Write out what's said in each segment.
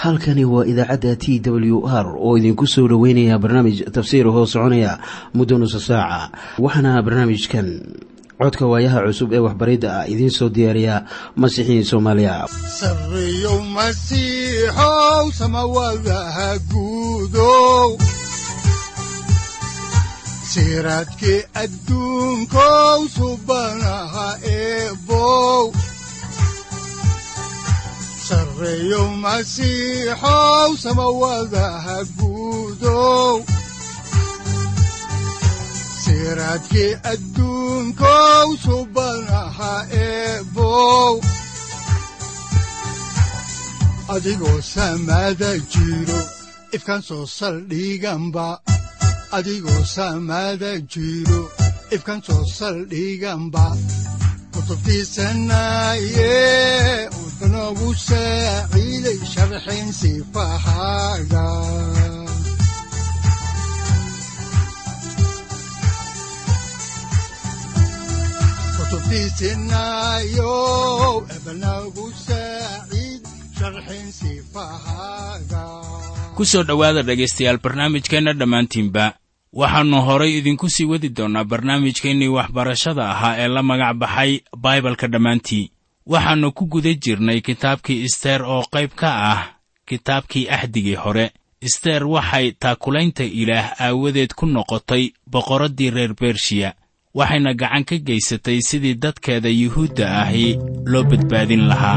halkani waa idaacadda t w r oo idinku soo dhoweynaya barnaamij tafsiir hoo soconaya muddo nusa saaca waxaana barnaamijkan codka waayaha cusub ee waxbaridda ah idiin soo diyaariya masiixiin soomaaliya sareyow masiixow samawadaha guudow siraadkii adduunkow subanaha eebow sareyow masiixow samawadaha guudow siraadkii adduunkow subanaha eebow adigoo samada jiro ifkan soo saldhiganba adigoo samada jiro ifkan soo saldhiganba kutubtiisanaye udanogu saaciiday sharxin sifahaaga kutubtiisinayo ebanagu saaciid sharxin sifahaaga ku soo dhowaada dhegaystayaal barnaamijkeenna dhammaantiinba waxaannu horay idinku sii wadi doonnaa barnaamijkeennii waxbarashada ahaa ee la magac baxay baibalka dhammaantii waxaannu ku guda jirnay kitaabkii isteer oo qayb ka ah kitaabkii axdigii hore isteer waxay taakulaynta ilaah aawadeed ku noqotay boqorraddii reer bershiya waxayna gacan ka gaysatay sidii dadkeeda yuhuudda ahi loo badbaadin lahaa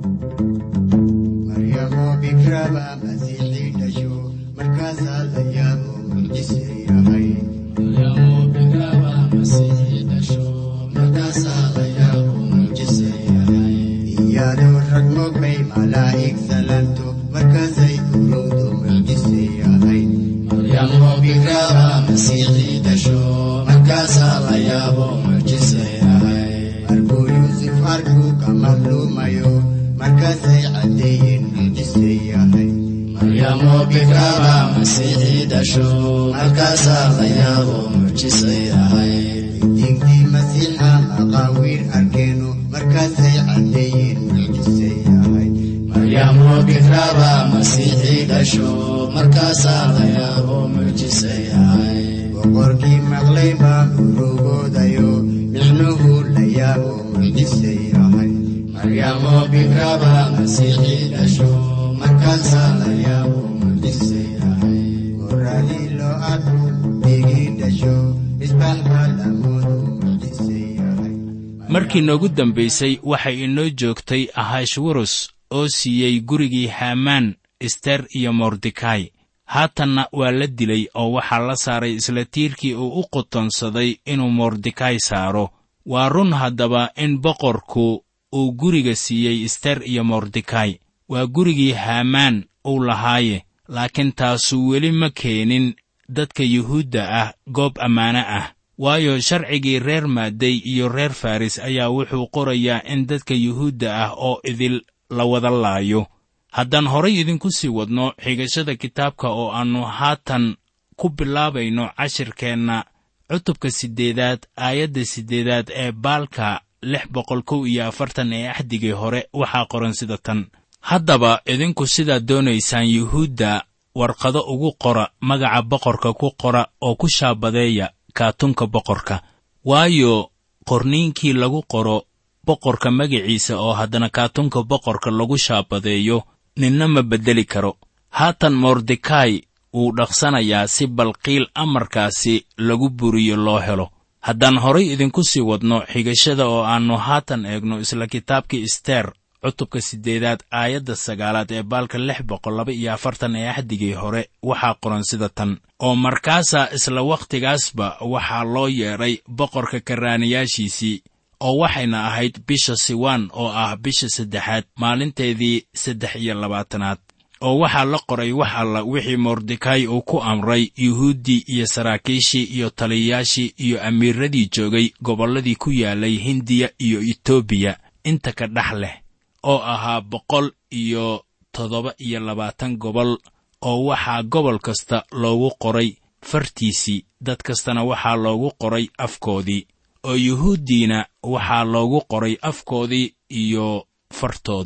iyadoo rag mogbay malaa'ig salanto markaasay urowdo mucjise ahayd maryamo bikraba masiixii dhasho markaasaa la yaabo mucjise ahayd markuu yuusuf arkuu ka madluumayo markaasay caddeeyeen mucjise ahayd maryamo bikraba masiixii dhasho markaasaa la yaabo mucjise ahayd diintii masiixa maqaawiir arkeeno markaasay caddeeyeen mucjise ahayd maryamo bikraba masiixii dhasho markaasaa la yaabo mucjise ahayd boqorkii maqlay baa urugoodayo micnuhu la yaabo mucjise ahayd maryamo bikraba masiixii dhasho markaasaa la yaabo mucjise ahayd qoraalii loo arko bigii dhasho misbaax baa lamoodu mucjise ahayd markii noogu dambaysay waxay inoo joogtay ahashwarus oo siiyey gurigii haamaan ister iyo mordekai haatanna waa la dilay oo waxaa la saaray isla tiirkii uu u qotonsaday inuu mordekai saaro waa run haddaba in boqorku uu guriga siiyey ister iyo mordekai waa gurigii haamaan uu lahaaye laakiin taasu weli ma keenin dadka yuhuudda ah goob ammaano ah waayo sharcigii reer maaday iyo reer faris ayaa wuxuu qorayaa in dadka yuhuudda ah oo idil la wada laayo haddaan horay idinku sii wadno xigashada kitaabka oo aannu haatan ku bilaabayno cashirkeenna cutubka siddeedaad aayadda siddeedaad ee baalka lix boqol kow iyo afartan ee axdigii hore waxaa qoran sida tan haddaba idinku sidaad doonaysaan yuhuudda warqado ugu qora magaca boqorka ku qora oo ku shaabadeeya kaatunka boqorka waayo qorniinkii lagu qoro boqorka magaciisa oo haddana kaatunka boqorka lagu shaabadeeyo ninna ma beddeli karo haatan mordekai wuu dhaqsanayaa si balqiil amarkaasi lagu buriyo loo helo haddaan horay idinku sii wadno xigashada oo aannu haatan eegno isla kitaabkii isteer cutubka siddeedaad aayadda sagaalaad ee baalka lix boqol laba iyo afartan ee axdigii hore waxaa qoran sida tan oo markaasaa isla wakhtigaasba waxaa loo yeedhay boqorka karraanayaashiisii oo waxayna ahayd bisha siwaan oo ah bisha saddexaad maalinteedii saddex iyo labaatanaad oo waxaa la qoray wax alla wixii mordekai uu ku amray yuhuuddii iyo saraakiishii iyo taliyayaashii iyo amiiradii joogay gobolladii ku yaalay hindiya iyo etoobiya inta ka dhex leh oo ahaa boqol iyo toddoba iyo labaatan gobol oo waxaa gobol kasta loogu qoray fartiisii dad kastana waxaa loogu qoray afkoodii oo yuhuuddiina waxaa loogu qoray afkoodii iyo fartoodii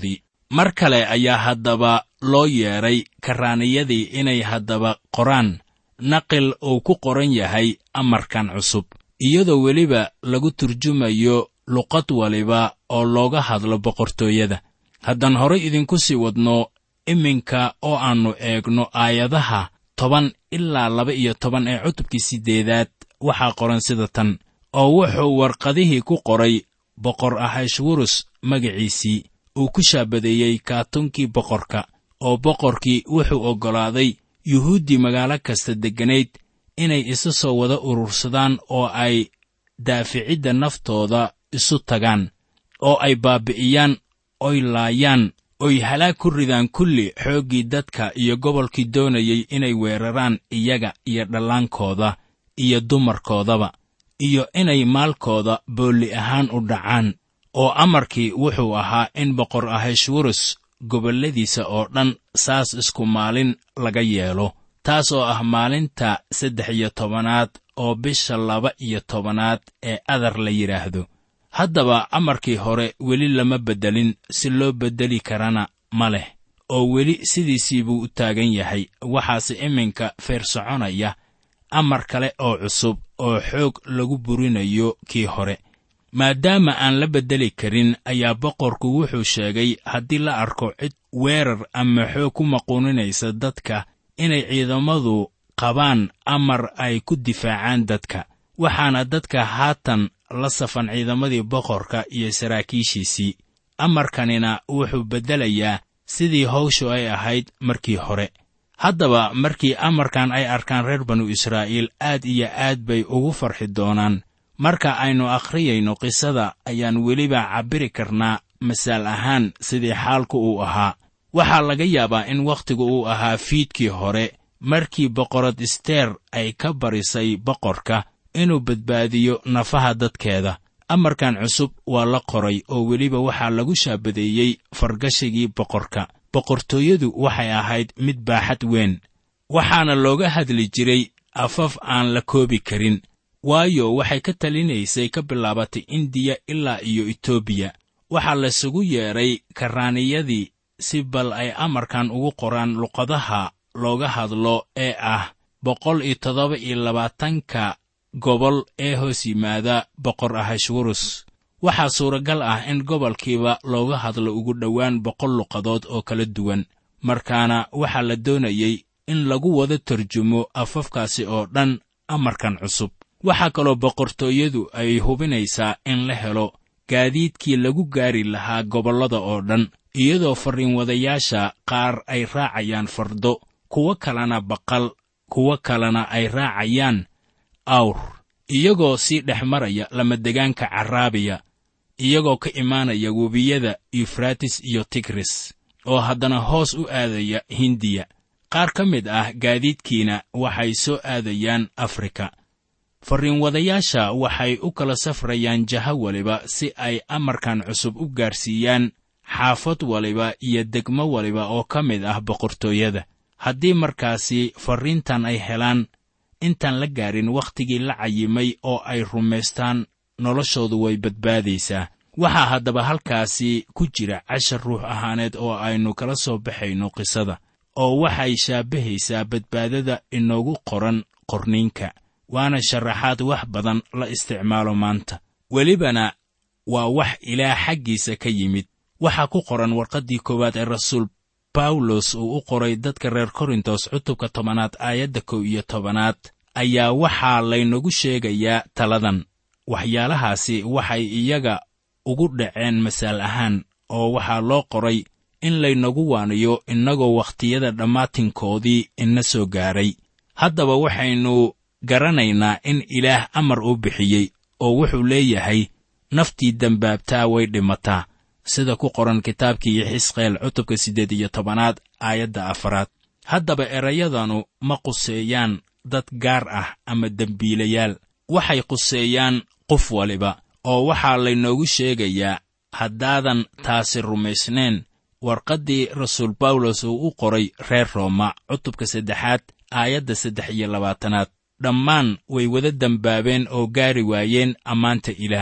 mar kale ayaa haddaba loo yeedhay karraaniyadii inay haddaba qoraan naqil uu ku qoran yahay amarkan cusub iyadoo weliba lagu turjumayo luqad waliba oo looga hadlo boqortooyada haddaan horay idinku sii wadno iminka oo aannu eegno aayadaha toban ilaa laba iyo toban ee cutubkii siddeedaad waxaa qoran sida tan oo wuxuu warqadihii ku qoray boqor ahashwurus magaciisii uu ku shaabadeeyey kaatunkii boqorka oo boqorkii wuxuu oggolaaday yuhuuddii magaalo kasta degganayd inay isa soo wada urursadaan oo ay daaficidda naftooda isu tagaan oo ay baabbi'iyaan oy laayaan oy halaag ku ridaan kulli xooggii dadka iyo gobolkii doonayey inay weeraraan iyaga iyo dhallaankooda iyo dumarkoodaba iyo inay maalkooda boolli ahaan u dhacaan oo amarkii wuxuu ahaa in boqor ahashwurus gobolladiisa oo dhan saas isku maalin laga yeelo taas oo ah maalinta saddex iyo tobanaad oo bisha laba iyo tobanaad ee adar la yidhaahdo haddaba amarkii hore weli lama beddelin si loo beddeli karana ma leh oo weli sidiisii buu u taagan yahay waxaase iminka feer soconaya amar kale oo cusub oo xoog lagu burinayo kii hore maadaama aan la beddeli karin ayaa boqorku wuxuu sheegay haddii la arko cid weerar ama xoog ku maquuninaysa dadka inay ciidamadu qabaan amar ay ku difaacaan dadka waxaana dadka haatan la safan ciidamadii boqorka iyo saraakiishiisii amarkanina wuxuu beddelayaa sidii hawshu ay ahayd markii hore haddaba markii amarkan ay arkaan reer banu israa'iil aad iyo aad bay ugu farxi doonaan marka aynu akhriyayno qisada ayaan weliba cabbiri karnaa masaal ahaan sidii xaalku uu ahaa waxaa laga yaabaa in wakhtigu uu ahaa fiidkii hore markii boqorad isteer ay ka barisay boqorka inuu badbaadiyo nafaha dadkeeda amarkan cusub waa la qoray oo weliba waxaa lagu shaabadeeyey fargashigii boqorka boqortooyadu waxay ahayd mid baaxad weyn waxaana looga hadli jiray afaf aan la koobi karin waayo waxay ka talinaysay ka bilaabatay indiya ilaa iyo etoobiya waxaa laysugu yeedhay karraaniyadii si bal ay amarkan ugu qoraan luqadaha looga hadlo ee ah boqol iyo toddoba iyo labaatanka gobol ee hoos yimaada boqor ahashwurus waxaa suuragal ah in gobolkiiba looga hadlo ugu dhowaan boqol luqadood oo kala duwan markaana waxaa la doonayey in lagu wada tarjumo afafkaasi oo dhan amarkan cusub waxaa kaloo boqortooyadu ay hubinaysaa in la helo gaadiidkii lagu gaari lahaa gobollada oo dhan iyadoo farriinwadayaasha qaar ay raacayaan fardo kuwo kalena baqal kuwo kalena ay raacayaan awr iyagoo sii dhex maraya lamadegaanka caraabiya iyagoo ka imaanaya webiyada yufratis iyo tigris oo haddana hoos u aadaya hindiya qaar ka mid ah gaadiidkiina waxay soo aadayaan afrika farriinwadayaasha waxay u kala safrayaan jaho waliba si ay amarkan cusub u gaarsiiyaan xaafad waliba iyo degmo waliba oo ka mid ah boqortooyada haddii markaasi farriintan ay helaan intaan la gaarin wakhtigii la cayimay oo ay rumaystaan noloshoodu way badbaadaysaa waxaa haddaba halkaasi ku jira cashar ruux ahaaneed oo aynu kala soo baxayno qisada oo waxay shaabahaysaa badbaadada inoogu qoran qorniinka waana sharaxaad wax badan la isticmaalo maanta welibana waa wax ilaah xaggiisa ka yimid waxaa ku qoran warqaddii koowaad ee rasuul bawlos uu u qoray dadka reer korintos cutubka tobanaad aayadda kow iyo tobanaad ayaa waxaa laynagu sheegayaa taladan waxyaalahaasi waxay iyaga ugu dhaceen masaal ahaan oo waxaa loo qoray in laynagu waaniyo innagoo wakhtiyada dhammaatinkoodii ina soo gaaray haddaba waxaynu garanaynaa in ilaah amar uu bixiyey oo wuxuu leeyahay naftii dembaabtaa way dhimataa sida ku qoran kitaabkii xisqeel cutubka siddeed iyo tobanaad aayadda afaraad haddaba erayadanu ma quseeyaan dad gaar ah ama dembiilayaal waxay quseeyaan qof waliba oo waxaa laynoogu sheegayaa haddaadan taasi rumaysnayn warqaddii rasuul bawlos uu u qoray reer rooma cutubka saddexaad aayadda saddex iyo labaatanaad dhammaan way wada dembaabeen oo gaari waayeen ammaanta ilaah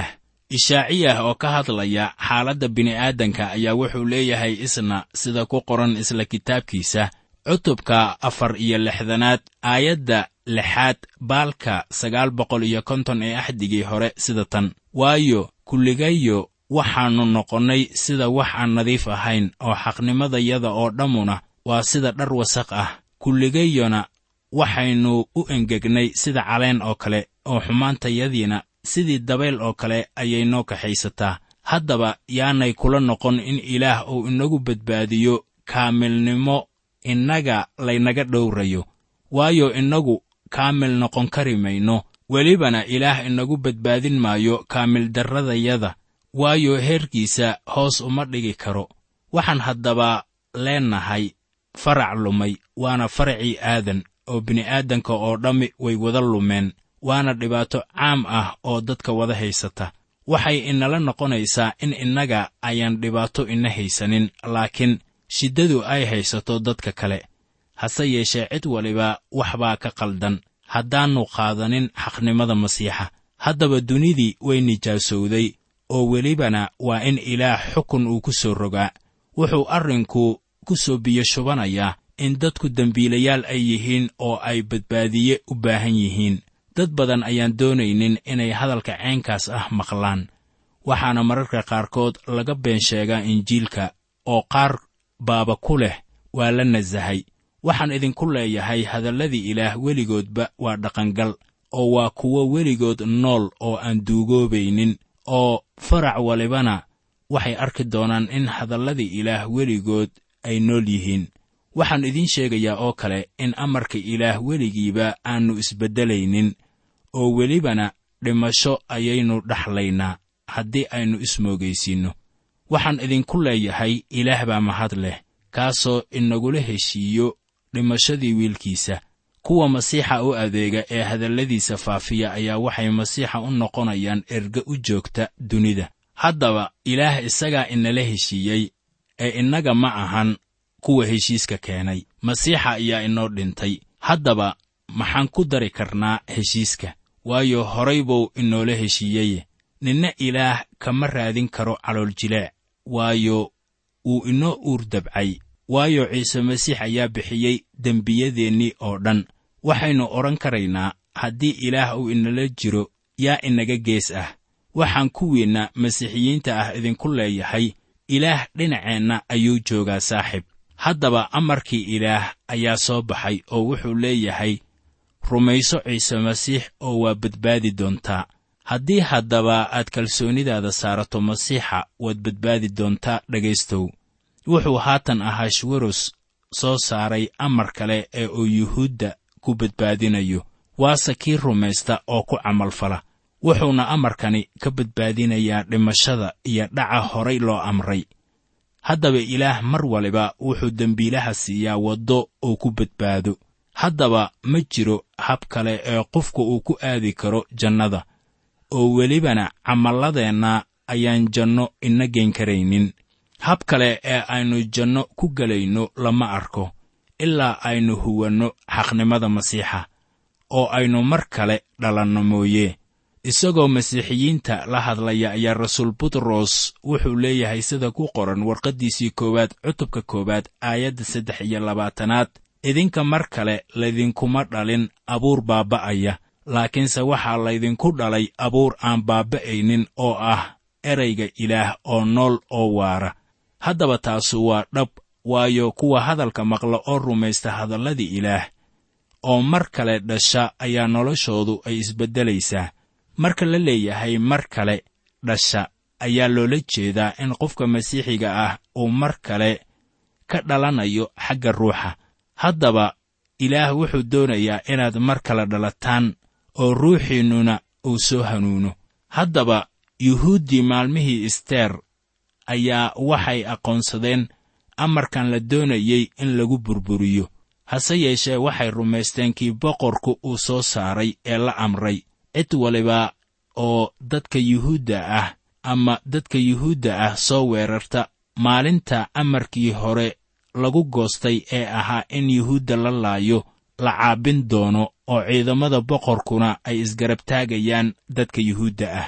ishaaciyah oo ka hadlaya xaaladda bini'aadanka ayaa wuxuu leeyahay isna sida ku qoran isla kitaabkiisa cutubka afar iyo lixdanaad aayadda lixaad baalka sagaal boqol iyo konton ee axdigii hore sida tan waayo kulligayo waxaannu noqonnay sida wax aan nadiif ahayn oo xaqnimadayada oo dhammuna waa sida dhar wasaq ah kulligayona waxaynu u engegnay sida caleen oo kale oo xumaantayadiina sidii dabayl oo kale ayay noo kaxaysataa haddaba yaanay kula noqon in ilaah uu inagu badbaadiyo kaamilnimo innaga laynaga dhowrayo waayo innagu kaamil noqon kari mayno welibana ilaah inagu badbaadin maayo kaamildarradayada waayo heerkiisa hoos uma dhigi karo waxaan haddaba leennahay farac lumay waana faracii aadan oo bini'aadanka oo dhammi way wada lumeen waana dhibaato caam ah oo dadka wada haysata waxay inala noqonaysaa in innaga ayaan dhibaato ina haysanin laakiin shiddadu ay haysato dadka kale hase yeeshee cid waliba wax baa ka qaldan haddaannu qaadanin xaqnimada masiixa haddaba dunidii way nijaasowday oo welibana waa in ilaah xukun uu ku soo rogaa wuxuu arrinku ku soo biyo shubanayaa in dadku dembiilayaal ay yihiin oo ay badbaadiye u baahan yihiin dad badan ayaan doonaynin inay hadalka ceenkaas ah maqlaan waxaana mararka qaarkood laga been sheegaa injiilka oo qaar baaba ku leh waa la nasahay waxaan idinku leeyahay hadalladii ilaah weligoodba waa dhaqangal oo waa kuwo weligood nool oo aan duugoobaynin oo farac walibana waxay arki doonaan in hadalladii ilaah weligood ay nool yihiin waxaan idiin sheegayaa oo kale in amarka ilaah weligiiba aannu isbeddelaynin oo welibana dhimasho ayaynu dhaxlaynaa haddii aynu ismoogaysiinno waxaan idinku leeyahay ilaah baa mahad leh kaasoo inagula heshiiyo dhimashadii wiilkiisa kuwa masiixa u adeega ee hadalladiisa faafiya ayaa waxay masiixa u noqonayaan erge u joogta dunida haddaba ilaah isagaa inala heshiiyey ee innaga ma ahan kuwa heshiiska keenay masiixa ayaa inoo dhintay haddaba maxaan ku dari karnaa heshiiska waayo horay buu inoola heshiiyeye ninna ilaah kama raadin karo calooljileec waayo wuu inoo uur dabcay waayo ciise masiix ayaa bixiyey dembiyadeennii oo dhan waxaynu odhan karaynaa haddii ilaah uu inala jiro yaa inaga gees ah waxaan kuwiinna masiixiyiinta ah idinku leeyahay ilaah dhinaceenna ayuu joogaa saaxiib haddaba amarkii ilaah ayaa soo baxay oo wuxuu leeyahay rumayso ciise masiix oo waa badbaadi doontaa haddii haddaba aad kalsoonidaada saarato masiixa waad badbaadi doontaa dhegaystow wuxuu haatan ahaa shweros soo saaray amar kale ee uu yuhuudda ku badbaadinayo waase kii rumaysta oo ku camalfala wuxuuna amarkani ka badbaadinayaa dhimashada iyo dhaca horay loo amray haddaba ilaah mar waliba wuxuu dembiilaha siiyaa waddo uu ku badbaado haddaba ma jiro hab kale ee qofku uu ku aadi karo jannada oo welibana camalladeenna ayaan janno ina geen karaynin hab kale ee aynu janno ku gelayno lama arko ilaa aynu huwanno xaqnimada masiixa oo aynu mar kale dhalanno mooye isagoo masiixiyiinta la hadlaya ayaa rasuul butros wuxuu leeyahay sida ku qoran warqaddiisii koowaad cutubka koowaad aayadda saddex iyo labaatanaad idinka mar kale laydinkuma dhalin abuur baaba'aya laakiinse waxaa laydinku dhalay abuur aan baaba'aynin oo ah erayga ilaah oo nool oo waara haddaba taasu waa dhab waayo kuwa hadalka maqla oo rumaysta hadalladii ilaah oo mar kale dhasha ayaa noloshoodu ay isbeddelaysaa marka la leeyahay mar kale dhasha ayaa loola jeedaa in qofka masiixiga ah uu mar kale ka dhalanayo xagga ruuxa haddaba ilaah wuxuu doonayaa inaad mar kale dhalataan oo ruuxiinnuna uu soo hanuuno haddaba yuhuuddii maalmihii isteer ayaa waxay aqoonsadeen amarkan la doonayey in lagu burburiyo hase yeeshee waxay rumaysteen kii boqorku uu soo saaray ee la amray cid waliba oo dadka yuhuudda ah ama dadka yuhuudda ah soo weerarta maalinta amarkii hore lagu goostay ee ahaa in yuhuudda la laayo la caabin doono oo ciidamada boqorkuna ay isgarab taagayaan dadka yuhuudda ah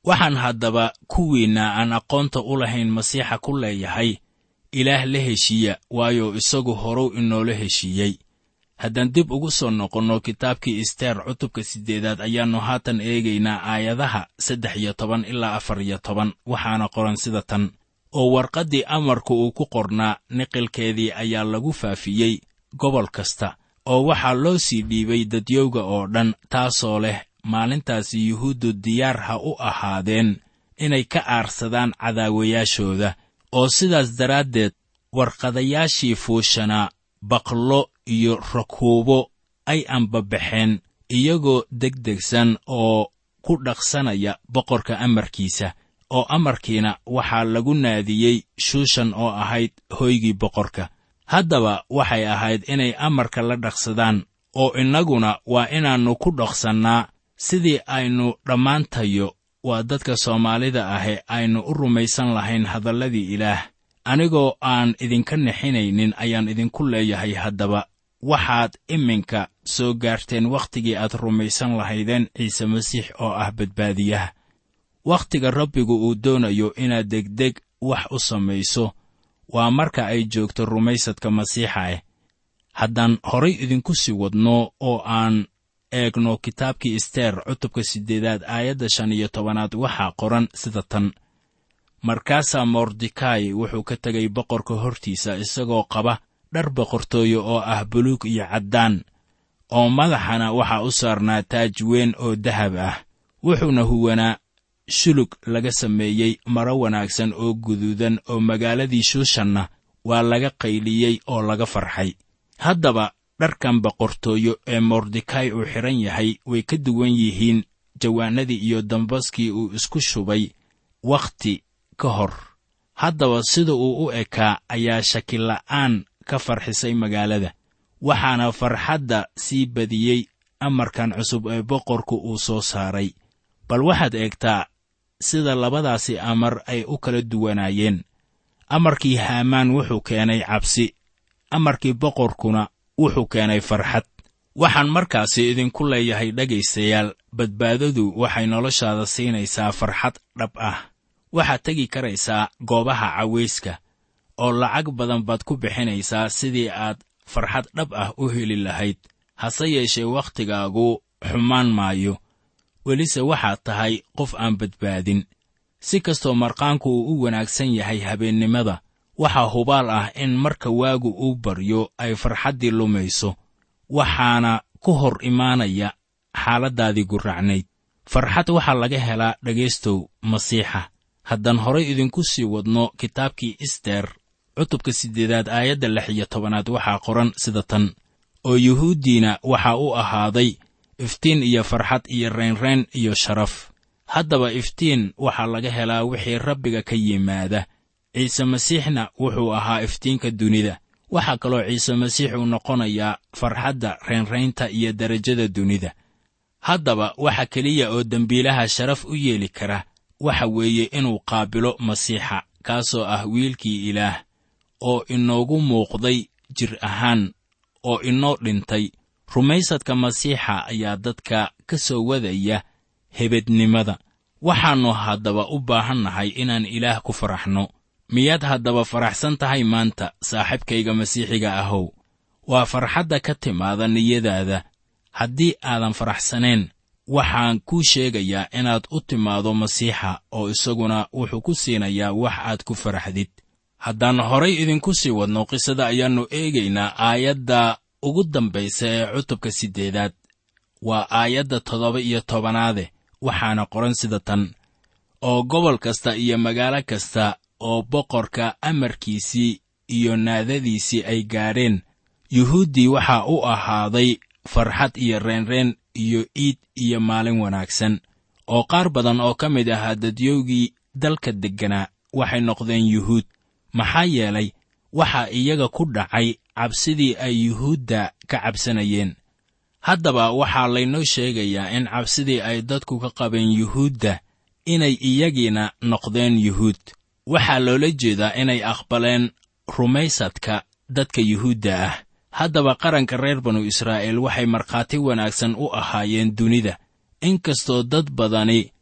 waxaan haddaba kuwiinna aan aqoonta u lahayn masiixa ku leeyahay ilaah la heshiiya waayo isagu horuw inoola heshiiyey haddaan dib ugu soo noqonno kitaabkii isteer cutubka siddeedaad ayaannu haatan eegaynaa aayadaha saddex iyo toban ilaa afar iyo toban waxaana qoran sida tan oo warqaddii amarku uu ku qornaa niqilkeedii ayaa lagu faafiyey gobol kasta oo waxaa loo sii dhiibay dadyowga oo dhan taasoo leh maalintaasi yuhuuddu diyaar ha u ahaadeen inay ka aarsadaan cadaawayaashooda oo sidaas daraaddeed warqadayaashii fuushanaa baqlo iyo rakuubo ay ambabaxeen iyagoo degdegsan oo ku dhaqsanaya boqorka amarkiisa oo amarkiina waxaa lagu naadiyey shuushan oo ahayd hoygii boqorka haddaba waxay ahayd inay amarka la dhaqsadaan oo innaguna waa inaannu ku dhaqsannaa sidii aynu dhammaantayo waa dadka soomaalida ahe aynu u rumaysan lahayn hadalladii ilaah anigoo aan idinka nixinaynin ayaan idinku leeyahay haddaba waxaad iminka soo gaarteen wakhtigii aad rumaysan lahaydeen ciise masiix oo ah badbaadiyaha wakhtiga rabbigu uu doonayo inaad degdeg wax u samayso waa marka ay joogto rumaysadka masiixa ah haddaan horay idinku sii wadno oo aan eegno kitaabkii isteer cutubka siddeedaad aayadda shan iyo tobanaad waxaa qoran sida tan markaasaa mordekai wuxuu ka tegay boqorka hortiisa isagoo qaba dhar boqortooyo oo ah buluug iyo caddaan oo madaxana waxaa u saarnaa taaj weyn oo dahab ah wuxuuna huwanaa shulug laga sameeyey maro wanaagsan oo guduudan oo magaaladii shuushanna waa laga qayliyey oo laga farxay haddaba dharkan boqortooyo ee mordekai uu xidhan yahay way ka duwan yihiin jawaanadii iyo dambaskii uu isku shubay wakhti ka hor haddaba sida uu u ekaa ayaa shakila'aan ka farxisay magaalada waxaana farxadda sii badiyey amarkan cusub ee boqorku uu soo saaray bal waxaad eegtaa sida labadaasi amar ay u kala duwanaayeen amarkii haamaan wuxuu keenay cabsi amarkii boqorkuna wuxuu keenay farxad waxaan markaasi idinku leeyahay dhegaystayaal badbaadadu waxay noloshaada siinaysaa farxad dhab ah waxaad tegi karaysaa goobaha cawayska oo lacag badan baad ku bixinaysaa sidii aad farxad dhab ah u heli lahayd hase yeeshee wakhtigaagu xumaan maayo welise waxaad tahay qof aan badbaadin si kastoo marqaanku uu u wanaagsan yahay habeennimada waxaa hubaal ah in marka waagu uu baryo ay farxaddii lumayso waxaana ku hor imaanaya xaaladdaadii gurracnayd farxad waxaa laga helaa dhegaystow masiixa haddaan horay idinku sii wadno kitaabkii ister cutubka siddeedaad aayadda lix iyo tobanaad waxaa qoran sida tan oo yuhuuddiina waxaa u ahaaday iftiin iyo farxad iyo reynreyn iyo sharaf haddaba iftiin waxaa laga helaa wixii rabbiga ka yimaada ciise masiixna wuxuu ahaa iftiinka dunida waxaa kaloo ciise masiix uu noqonayaa farxadda reynraynta iyo derajada dunida haddaba waxa keliya oo dembiilaha sharaf u yeeli kara waxa weeye inuu qaabilo masiixa kaasoo ah wiilkii ilaah oo inoogu muuqday jir ahaan oo inoo dhintay rumaysadka masiixa ayaa dadka ka soo wadaya hebednimada waxaannu haddaba u baahannahay inaan ilaah ku faraxno miyaad haddaba faraxsan tahay maanta saaxiibkayga masiixiga ahow waa farxadda ka timaada niyadaada haddii aadan faraxsanayn waxaan kuu sheegayaa inaad u timaado masiixa oo isaguna wuxuu ku siinayaa wax aad ku faraxdid haddaan horay idinku sii wadno qisada ayaannu eegaynaa aayadda ugu dambaysa ee cutubka siddeedaad waa aayadda toddoba iyo tobanaade waxaana qoran sida tan oo gobol kasta iyo magaalo kasta oo boqorka amarkiisii iyo naadadiisii ay gaadheen yuhuuddii waxaa u ahaaday farxad iyo reenreen iyo iid iyo maalin wanaagsan oo qaar badan oo ka mid ahaa dadyowgii dalka degganaa waxay noqdeen yuhuud maxaa yeelay waxaa iyaga ku dhacay cabsidii ay yuhuudda ka cabsanayeen haddaba waxaa laynoo sheegayaa in cabsidii ay dadku ka qabeen yuhuudda inay iyagiina noqdeen yuhuud waxaa loola jeedaa inay aqbaleen rumaysadka dadka yuhuudda ah haddaba qaranka reer banu israa'iil waxay markhaati wanaagsan u ahaayeen dunida inkastoo dad badani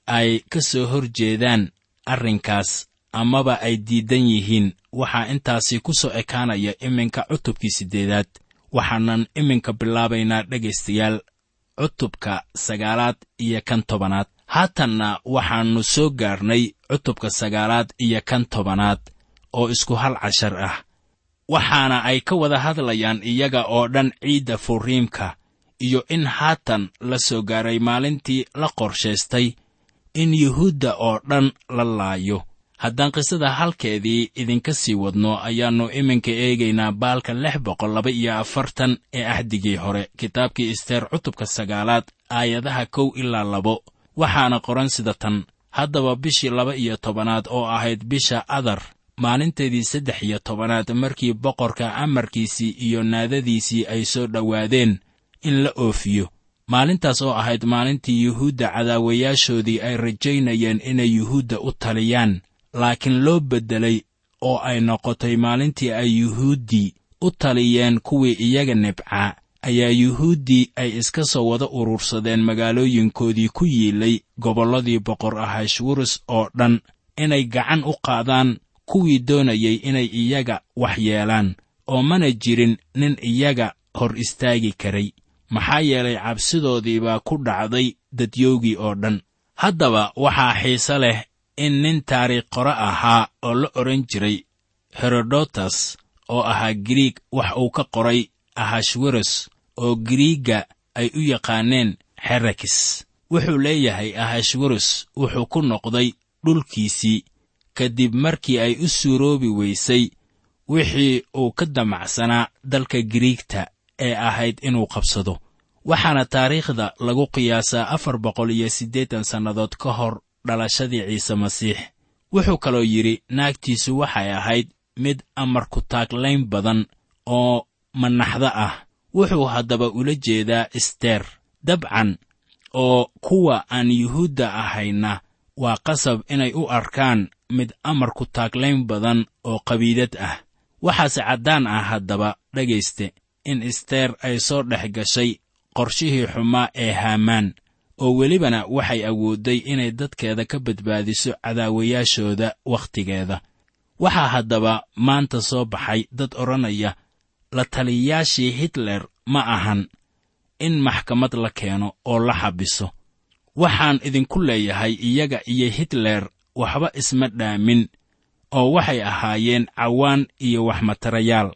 ay ka soo hor jeedaan arrinkaas amaba ay diidan yihiin waxaa intaasi ku soo ekaanaya iminka cutubkii siddeedaad waxaanan iminka bilaabaynaa dhegaystayaal cutubka sagaalaad iyo kan tobanaad haatanna waxaannu soo gaarnay cutubka sagaalaad iyo kan tobanaad oo isku hal cashar ah waxaana ay ka wada hadlayaan iyaga oo dhan ciidda furiimka iyo in haatan la soo gaaray maalintii la qorshaystay in yuhuudda oo dhan la laayo haddaan qisada halkeedii idinka sii wadno ayaannu iminka eegaynaa baalka lix boqol laba iyo afartan ee ahdigii hore kitaabkii isteer cutubka sagaalaad aayadaha kow ilaa labo waxaana qoran sida tan haddaba bishii laba iyo tobanaad oo ahayd bisha adar maalinteedii saddex iyo tobanaad markii boqorka amarkiisii iyo naadadiisii ay soo dhowaadeen in la oofiyo maalintaas oo ahayd maalintii yuhuudda cadaawayaashoodii ay rajaynayeen inay yuhuudda u taliyaan laakiin loo beddelay oo ay noqotay maalintii ay yuhuuddii u taliyeen kuwii iyaga nibcaa ayaa yuhuuddii ay iska soo wada urursadeen magaalooyinkoodii ku yiilay gobolladii boqor ahashwurus oo dhan inay gacan u qaadaan kuwii doonayay inay iyaga wax yeelaan oo mana jirin nin iyaga hor istaagi karay maxaa yeelay cabsidoodii baa ku dhacday dadyowgii oo dhan haddaba waxaa xiise leh in nin taariikh qore ahaa oo la odhan jiray herodotas oo ahaa giriig wax uu ka qoray ahashweros oo giriigga ay u yaqaaneen xerakis wuxuu leeyahay ahashweros wuxuu ku noqday dhulkiisii kadib markii ay u suuroobi weysay wixii uu ka damacsanaa dalka giriigta ee ahayd inuu qabsado waxaana taariikhda lagu qiyaasaa afar boqol iyo siddeetan sannadood ka hor dhalashadii ciise masiix wuxuu kaloo yidhi naagtiisu waxay ahayd mid amar ku taaglayn badan oo manaxda ah wuxuu haddaba ula jeedaa isteer dabcan oo kuwa aan yuhuudda ahayna waa qasab inay u arkaan mid amar ku taaglayn badan oo qabiidad ah waxaase caddaan ah haddaba dhegayste in isteer ay soo dhex gashay qorshihii xumaa ee haamaan oo welibana waxay awoodday inay dadkeeda ka badbaadiso cadaawayaashooda wakhtigeeda waxaa haddaba maanta soo baxay dad odhanaya la taliyayaashii hitler ma ahan in maxkamad la keeno oo la xabiso waxaan idinku leeyahay iyaga iyo hitler waxba isma dhaamin oo waxay ahaayeen cawaan iyo waxmatarayaal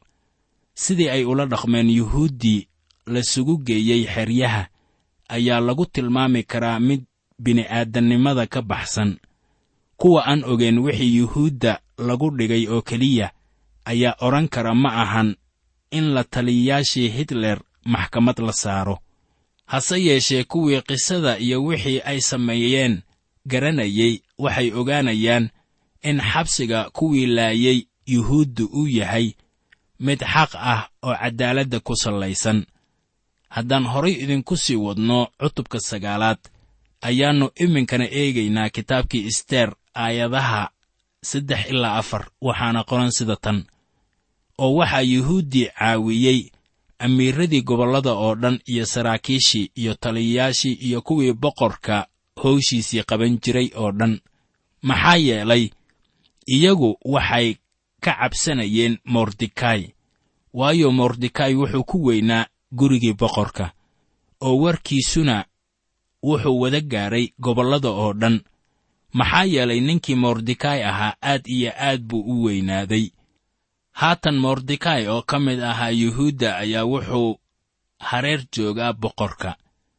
sidii ay ula dhaqmeen yuhuuddii lasugu geeyey xeryaha ayaa lagu tilmaami karaa mid bini'aadannimada ka baxsan kuwa aan ogeyn wixii yuhuudda lagu dhigay oo keliya ayaa odhan kara ma ahan in la taliyayaashii hitler maxkamad la saaro hase yeeshee kuwii qisada iyo wixii ay sameeyeen garanayey waxay ogaanayaan in xabsiga kuwii laayay yuhuuddu uu yahay mid xaq ah oo caddaaladda ku sallaysan haddaan horay idinku sii wadno cutubka sagaalaad ayaannu iminkana eegaynaa kitaabkii isteer aayadaha saddex ilaa afar waxaana qoran sida tan oo waxaa yuhuuddii caawiyey amiiradii gobollada oo dhan iyo saraakiishii iyo taliyayaashii iyo kuwii boqorka howshiisii qaban jiray oo dhan maxaa yeelay iyagu waxay ka cabsanayeen mordekai waayo mordekai wuxuu ku weynaa gurigii boqorka oo warkiisuna wuxuu wada gaaray gobollada oo dhan maxaa yeelay ninkii mordekai ahaa aad iyo aad buu u weynaaday haatan mordekai oo ka mid ahaa yuhuudda ayaa wuxuu hareer joogaa boqorka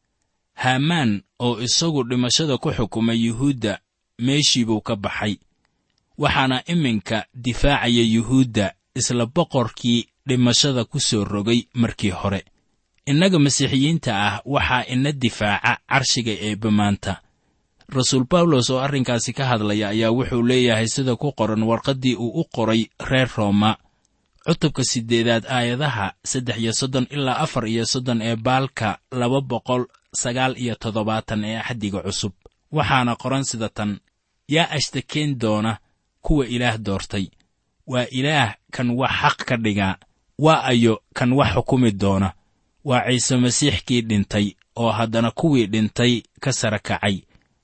haamaan oo isagu dhimashada ku xukumay yuhuudda meeshii buu ka baxay waxaana iminka difaacaya yuhuudda isla boqorkii dhimashada ku soo rogay markii hore innaga masiixiyiinta ah waxaa ina difaaca carshiga eebbe maanta rasuul bawlos oo arrinkaasi ka hadlaya ayaa wuxuu leeyahay sida ku qoran warqaddii uu u qoray reer rooma cutubka siddeedaad aayadaha saddex iyo soddon ilaa afar iyo soddon ee baalka laba boqol sagaal iyo toddobaatan ee axdiga cusub waxaana qoran sida tan yaa ashtakeen doona kuwa ilaah doortay waa ilaah kan wax xaq ka dhigaa waa ayo kan wax xukumi doona waa ciise masiix kii dhintay oo haddana kuwii dhintay ka sara kacay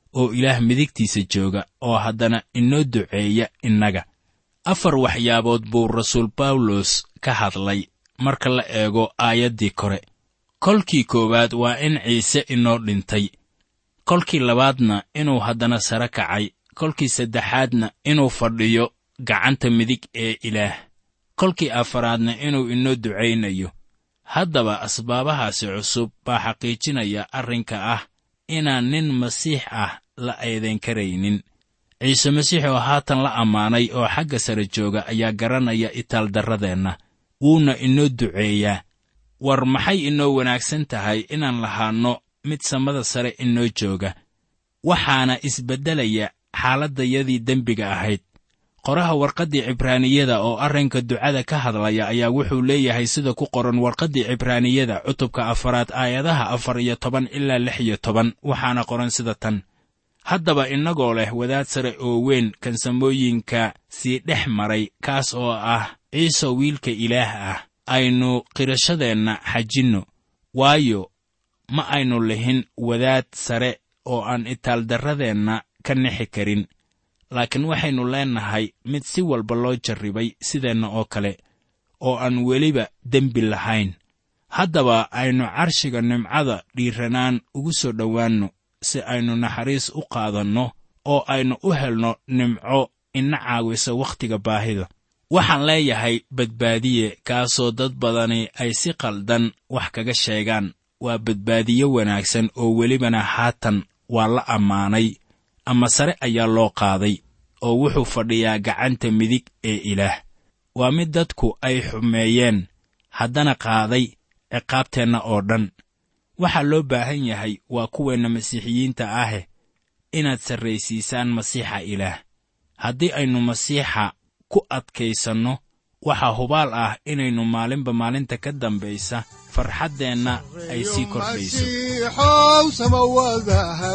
oo ilaah midigtiisa jooga oo haddana inoo duceeya innaga afar waxyaabood buu rasuul bawlos ka hadlay marka la eego aayaddii kore kolkii koowaad waa in ciise inoo dhintay kolkii labaadna inuu haddana sare kacay kolkii saddexaadna inuu fadhiyo gacanta midig ee ilaah kolkii afaraadna inuu inoo ducaynayo haddaba asbaabahaasi cusub baa xaqiijinaya arrinka ah inaan nin masiix ah la eedayn karaynin ciise masiix oo haatan la ammaanay oo xagga sare jooga ayaa garanaya itaaldarradeenna wuuna inoo duceeyaa war maxay inoo wanaagsan tahay inaan lahaanno mid samada sare inoo jooga waxaana isbeddelaya xaaladdayadii dembiga ahayd qoraha warqaddii cibraaniyada oo arrinka ducada ka hadlaya ayaa wuxuu leeyahay sida ku qoran warqaddii cibraaniyada cutubka afaraad aayadaha afar iyo toban ilaa lix iyo toban waxaana qoran sida tan haddaba innagoo leh wadaad sare oo weyn kansamooyinka sii dhex maray kaas oo ah ciise wiilka ilaah ah aynu qirashadeenna xajinno waayo ma aynu lihin wadaad sare oo aan itaaldarradeenna ka nixi karin laakiin waxaynu leennahay mid si walba loo jarribay sideenna oo kale oo aan weliba dembi lahayn haddaba aynu carshiga nimcada dhiiranaan ugu soo dhowaanno si aynu naxariis u qaadanno oo aynu u helno nimco ina caawisa wakhtiga baahida waxaan leeyahay badbaadiye kaasoo dad badani ay si qaldan wax kaga sheegaan waa badbaadiye wanaagsan oo welibana haatan waa la ammaanay ama sare ayaa loo qaaday oo wuxuu fadhiyaa gacanta midig ee ilaah waa mid dadku ay xumeeyeen haddana qaaday ciqaabteenna oo dhan waxaa loo baahan yahay waa kuweenna masiixiyiinta ahe inaad sarraysiisaan masiixa ilaah haddii aynu masiixa ku adkaysanno waxaa hubaal ah inaynu maalinba maalinta ka dambaysa farxaddeenna ay sii kordhayso masiixow samawadaha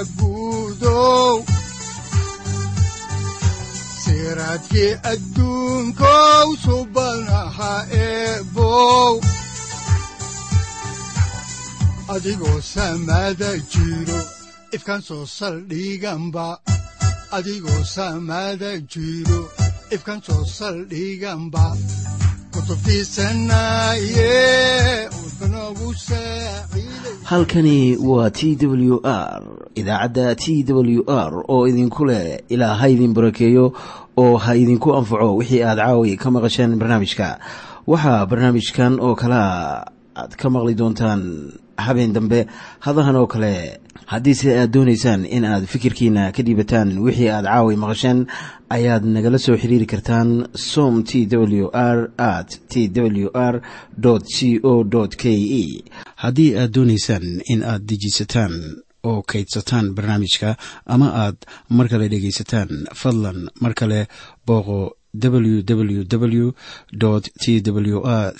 guudow siraadkii adduunkow subanaha eebow adigoo samada jiro ifkan soo saldhiganba adigoo samada jiro ifkan soo saldhiganba kutubtiisanaye udbanogu saaciiday halkani waa t w r idaacadda t w r oo idinku leh ilaa ha idin barakeeyo oo ha idinku anfaco wixii aad caawi ka maqasheen barnaamijka waxaa barnaamijkan oo kalea aad ka maqli doontaan habeen dambe hadahan oo kale haddiise aad doonaysaan in aad fikirkiina ka dhiibataan wixii aad caawi maqasheen ayaad nagala soo xiriiri kartaan som t w r at t w r c o k e haddii aad doonaysaan in aad dejiisataan oo kaydsataan barnaamijka ama aad mar kale dhegaysataan fadlan mar kale booqo www t w r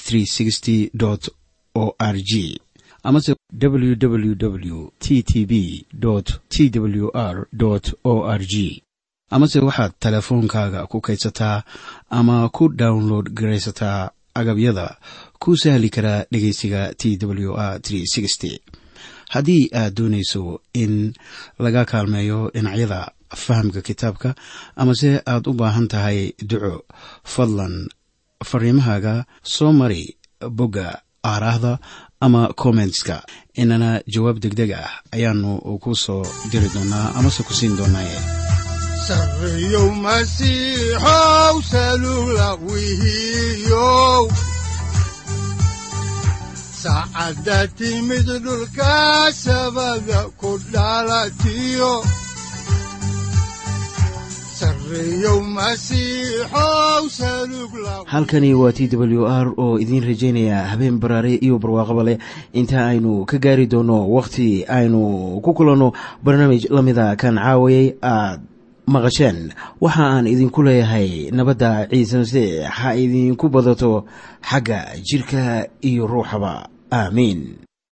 o r g amase www t t b t w r o r g amase waxaad teleefoonkaaga ku kaydsataa ama ku download garaysataa agabyada ku sahli karaa dhegeysiga t w r haddii aad doonayso in laga kaalmeeyo dhinacyada fahamka kitaabka amase aad u baahan tahay duco fadlan fariimahaaga soo mari bogga aaraahda ama kommentska inana jawaab degdeg ah ayaanu ku soo diri doonaa amase ku siin doonaaye sarreyow masiixow salugla wihiyow saacadda timid dhulka sabada ku dhalatiyo sarreyow masiixow salugla halkani waa t w r oo idiin rajaynaya habeen baraare iyo barwaaqaba leh inta aynu ka gaari doono wakhti aynu ku kulanno barnaamij la mida kan caawayay aad maqasheen waxa aan idinku leeyahay nabadda ciise masiix ha idinku badato xagga jidhka iyo ruuxaba aamiin